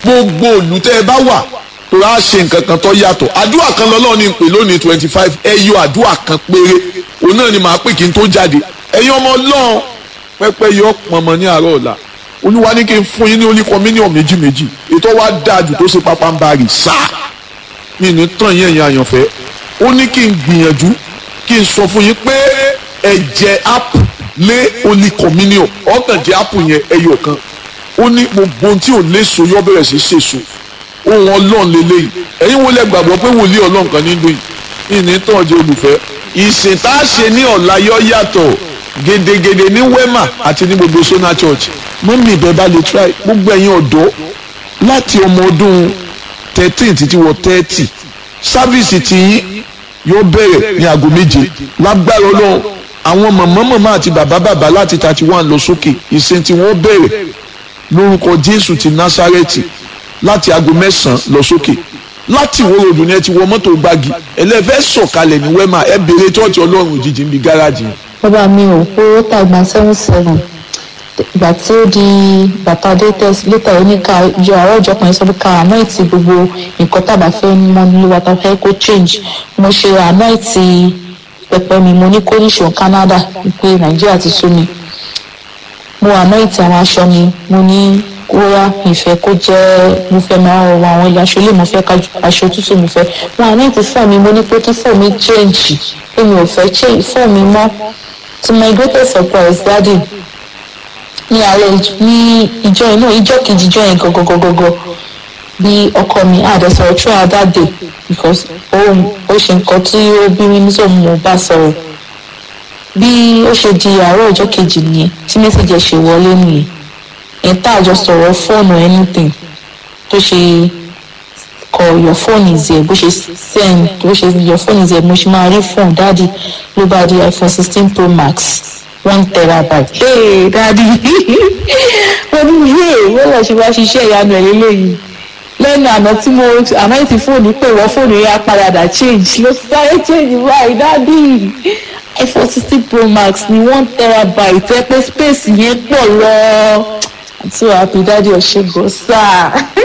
gbogbo òlù tẹ́ ẹ bá wà tó rà ṣe nǹkan kan tó yàtọ̀ àdúrà kan lọ́lọ́run ní pè lónìí twenty five ẹ yọ àdúrà kan péré òun náà ni màá pè kí n tó jáde ẹ̀yin ọmọ ọlọ́run pẹ́pẹ́ yọ pọnmọ ní àárọ̀ ọ̀la olúwa ní kí n fún yín ní oníkan mílíọ̀nù méjì méjì ètò wa dáa jù tó ṣe pápá ń bari sáà mi ní tàn yín ẹ̀yin àyànfẹ́ ó ní kí n gbìyànjú kí n sọ fún yín pé ẹ̀jẹ̀ app lé oníkan mílíọ̀nù ọ̀kàn jẹ́ app yẹn ẹyọ kan ó ní gbogbo ohun tí ò léso yọ bẹ̀rẹ̀ sí ṣèso ohun ọlọ́run lélẹ́yìí ẹ̀yin wo lẹ gbàgbọ́ pé wòlíì ọlọ́run kan ní dùn yìí ní tàn jẹ́ olùfẹ́ ìsìn tá a ṣe ní ọ̀la yọ yàtọ̀ gedegede ní wema àti ní gbogbo sona church mọ́mí ìbẹ́ bá lè try gbogbo ẹ̀yin ọ̀dọ́ láti ọmọ ọdún thirteen títí wọ thirty sáfíìsì tiyín yóò bẹ̀rẹ̀ ní aago méje lágbára ọlọ́run àwọn màmá màmá àti bàbá bàbá láti thirty one lọ sókè ìsìn tí wọ́n bẹ̀rẹ̀ lórúkọ jésù ti násárẹ́tì láti aago mẹ́sàn-án lọ sókè láti ìwó ròdù ni ẹ ti wọ mọ́tò gbági ẹlẹ́fẹ́ sọ̀kalẹ̀ ní wema ẹ béèrè tọ́ọ̀tì ọlọ́run òjijì níbi gáràjì yẹn bàbá mi ò owó tàgbà seven seven ìgbà tí ó di bàtà dé test létà ó ní ká yọ àárọ̀ ìjọ kan sọ pé ká ànáìtì gbogbo nǹkan tàbá fẹ́ mọ nílé wa tá a fẹ́ kó change mo ṣe ànáìtì pẹpẹ mi mo ní kó níṣó Canada pé Nàìjíríà ti sú mi mo ànáìtì àwọn aṣọ mi mo ní kóyá ìfẹ́ kó jẹ́ mo fẹ́ máa wọ àwọn ilé aṣọ ilé mo fẹ́ aṣọ tútù mo fẹ́ mo ànáìtì fún mi mo ní pé kí fún mi change pé mi ò fẹ́ change fún mi mọ́ to my greatest surprise daddy ní alẹ́ ní ìjọ inú ìjọ kejì ìjọ yẹn gọgọgọgọgọ bí ọkọ mi àdẹsọ̀rọ̀ throughout that day because ó ó ṣe nǹkan tí ó bí mi nítorí mo bá sọ̀rọ̀ bí ó ṣe di àárọ̀ ìjọ kejì nìyẹn tí mẹ́sàgì ẹ̀ ṣe wọlé nìyẹn ẹ̀ tá àjọ sọ̀rọ̀ fóònù anything tó ṣe kọ your phone is here bó ṣe send bó ṣe your phone is here mo ṣe máa rí phone dáàdi ló bá di iphone sixteen pro max one terabyte. hey dáàdi mo ní yé wọ́n lọ ṣe wá ṣiṣẹ́ ìyanu ẹ̀ lélẹ́yìí lẹ́nu àná tí mo àná ti fóònù pé wọ́n fóònù yẹn á padà change ló sáré change báyìí dáàdi iphone sixteen pro max ní one terabyte ẹ pé space yẹn pọ̀ lọ i'm so happy dáàdi ọ̀ṣẹ́gun sáà.